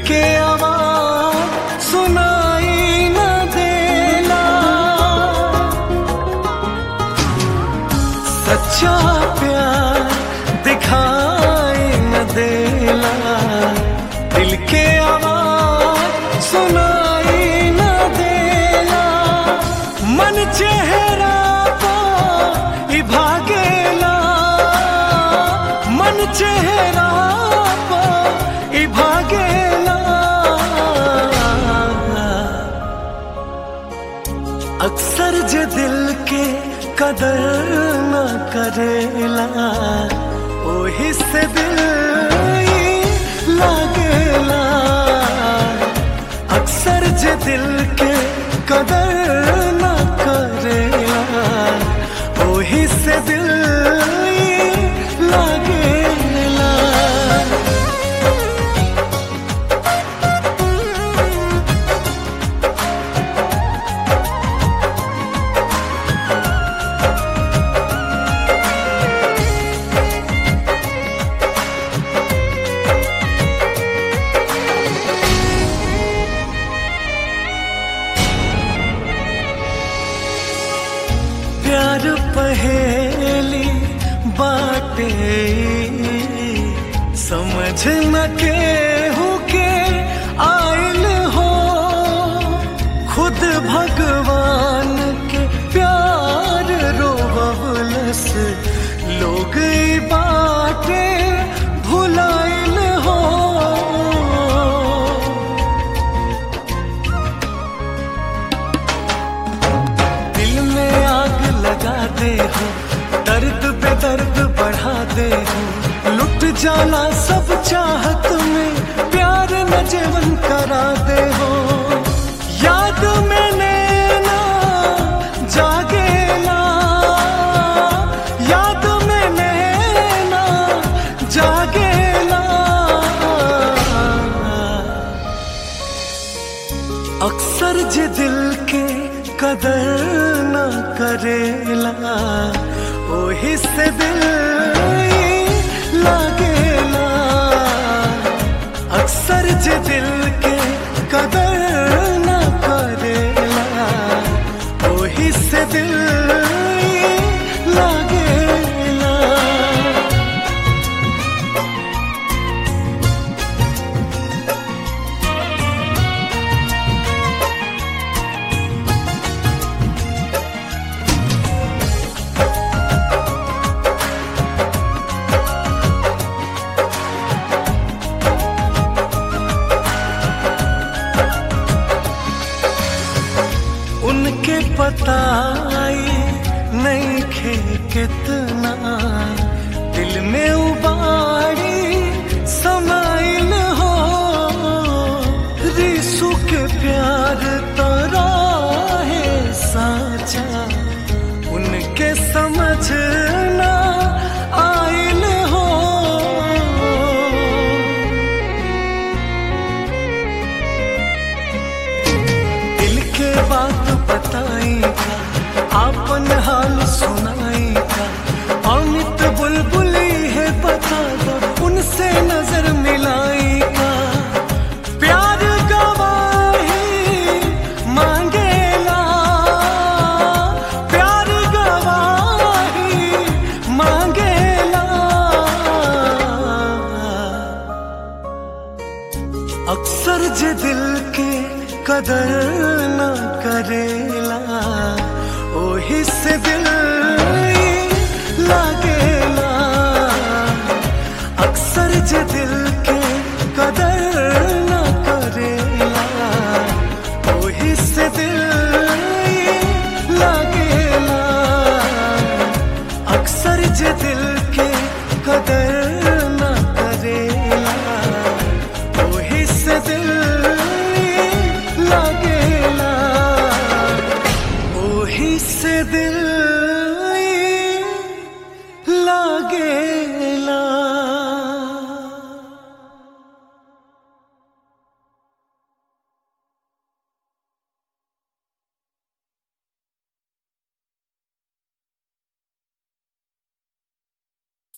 के आवाज सुनाई न देला सच्चा प्यार दिखाई न देला दिल के आवाज सुनाई न देला मन चेहरा को ही भागेला मन चेहरा को ही भागेला अक्सर जे दिल के कदर न करेला ओही से दिल ई लागेला अक्सर जे दिल के कदर न करेला ओही से दिल ई लागेला प्यार पहेली बाटे समझ न के हो के आयल हो खुद भगवान के प्यार रोवलस लोग ई बाटे भुलाइल हो दिल में आग लगा दे हो दर्द पे दर्द बढ़ा दे हो लुट जाना सब चाहत में प्यार न जीवन करा दे हो याद में नैना जागेला याद में नैना जागेला अक्सर जे दिल के कदर न करेला ओही से दिल ई लागेला अक्सर जे दिल के कदर न करेला ओही से दिल ई लागेला उनके पताई नहीं खे कितना दिल में उबारी समाइल हो रिसु के प्यार तरा है साचा उनके समझना आइल हो दिल के बात बताई का आपन हाल सुनाई का अमित बुलबुली है बता दो उनसे नजर मिलाई का प्यार गवाही मांगेला प्यार गवाही मांगेला अक्सर जे दिल के कदर न करेला ओही से दिल ई लागेला अक्सर जे दिल के कदर न करेला ओही से दिल ई लागेला अक्सर जे दिल के कदर न करेला ओही से दिल ई लागेला ओही से दिल